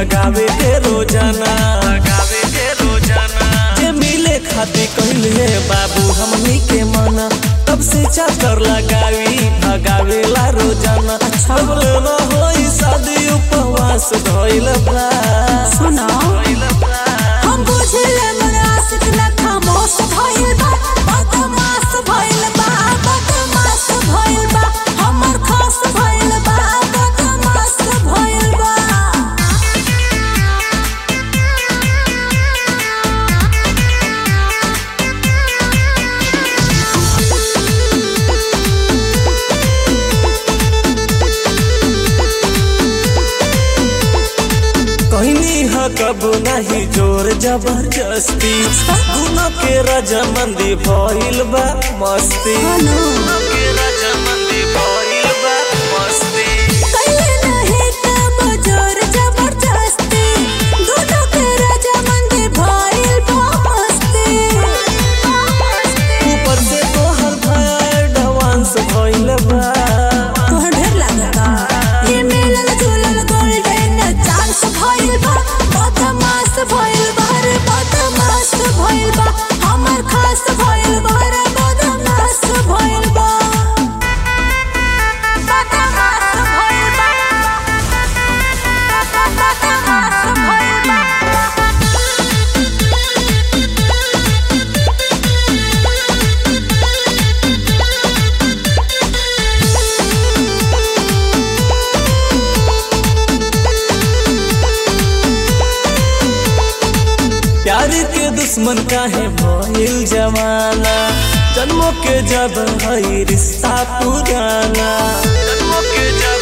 भगावे के रोजाना भगावे के रोजाना जे मिले खाती कहले बाबू हमनी के मना तब से चाकर लगावी भगावेला रोजाना अच्छा बोले होई शादी उपवास धइल बा सुनो धइल बा हम बुझले मन आशिक न खामोश भइल बा बदमाश भइल बा बदमाश भइल बा हमर खास भइल बा बदमाश भइल बा कहनी ह कब नहीं जोर जबरदस्ती दोनों के रजामंदी भइल बा मस्ती हेलो। दोनों के रजामंदी भइल बा मस्ती कइले नहीं तब जोर जबरदस्ती दोनों के रजामंदी भइल बा मस्ती ऊपर से तोहर भाई एडवांस भइल बा तोहर ढेर लागता ये मिलल जुलल गोल्डन चांस भइल बा बदमाश भइल बा रे बदमाश भइल बा हमर खास भइल बा रे बदमाश भइल बा बदमाश भइल बा बदमाश भइल बा प्यार के दुश्मन काहे भइल जमाना जन्मों के जब हई रिश्ता पुराना जन्मों के जब